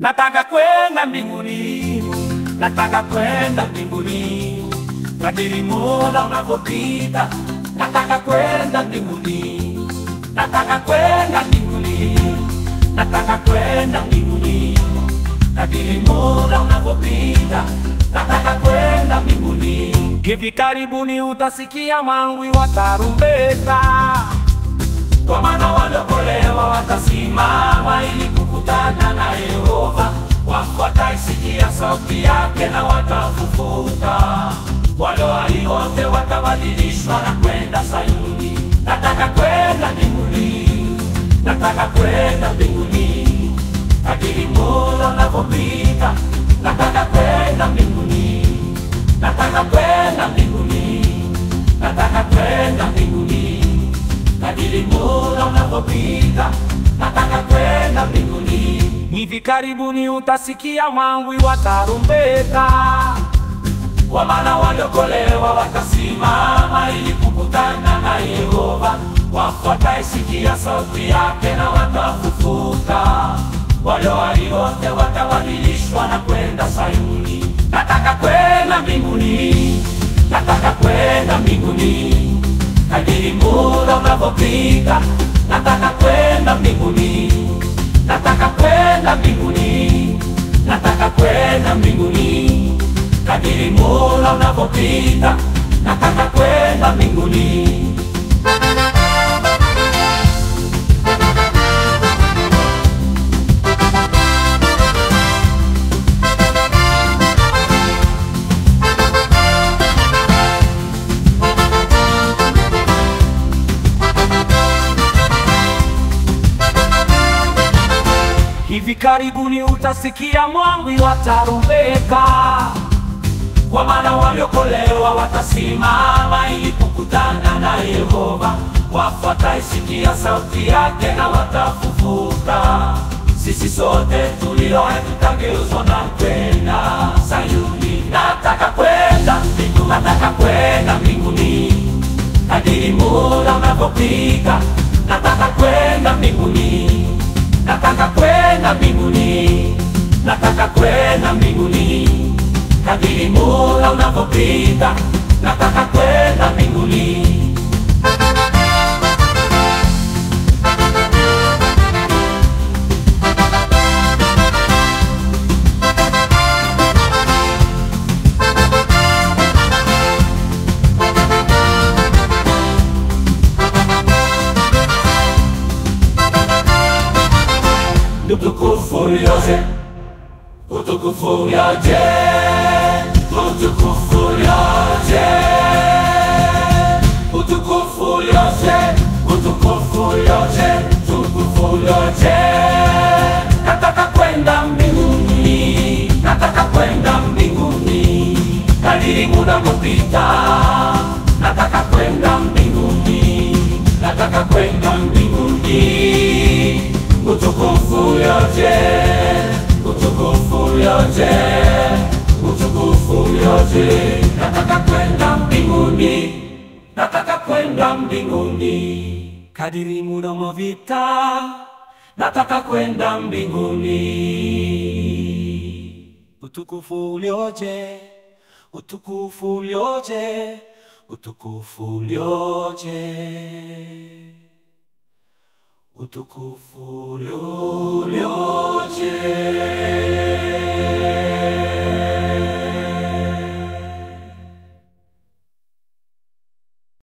Nataka kwenda mbinguni, nataka kwenda mbinguni, kadiri muda unavyopita. Nataka kwenda mbinguni, nataka kwenda mbinguni, nataka kwenda mbinguni, kadiri muda unavyopita. Nataka kwenda mbinguni. Hivi karibuni utasikia mangwi wa tarumbeta, kwa maana waliokolewa watasimama ili kukutana na Yehova. Wafu wataisikia sauti yake na watafufuka, wale walio wote watabadilishwa na kwenda Sayuni. Nataka kwenda mbinguni, nataka kwenda mbinguni, kadiri muda unavyopita. Nataka kwenda mbinguni, nataka kwenda mbinguni, nataka kwenda mbinguni kadiri muda unavyopita, nataka kwenda mbinguni. Hivi karibuni utasikia mangwi wa tarumbeta, kwa maana waliokolewa watasimama ili kukutana na Yehova. Wafu wataisikia sauti yake na watafufuka, wale walio wote watabadilishwa na kwenda Sayuni. Nataka kwenda mbinguni, nataka kwenda mbinguni kadiri muda unavyopita, nataka kwenda mbinguni, nataka kwenda mbinguni, nataka kwenda mbinguni, kadiri muda unavyopita, nataka kwenda mbinguni. Hivi karibuni utasikia mwangwi wa tarumbeta, kwa maana waliokolewa watasimama ili kukutana na Yehova. Wafu wataisikia sauti yake na watafufuka. Sisi sote tulio hai tutageuzwa na kwenda Sayuni. Nataka kwenda mbinguni, nataka kwenda mbinguni, kadiri muda unavyopita. Nataka kwenda mbinguni nataka kwenda mbinguni, nataka kwenda mbinguni, kadiri muda unavyopita, nataka kwenda mbinguni. Utukufu yote, utukufu yote, utukufu yote, utukufu yote, utukufu yote, utukufu yote. Nataka kwenda mbinguni, nataka kwenda mbinguni, kadiri muda kupita. Nataka kwenda mbinguni, nataka kwenda mbinguni utukufu yote, utukufu yote, utukufu yote. Nataka kwenda mbinguni, nataka kwenda mbinguni, kadiri muda unavyopita, nataka kwenda mbinguni. Utukufu ulioje, utukufu ulioje, utukufu ulioje utukufu ulioje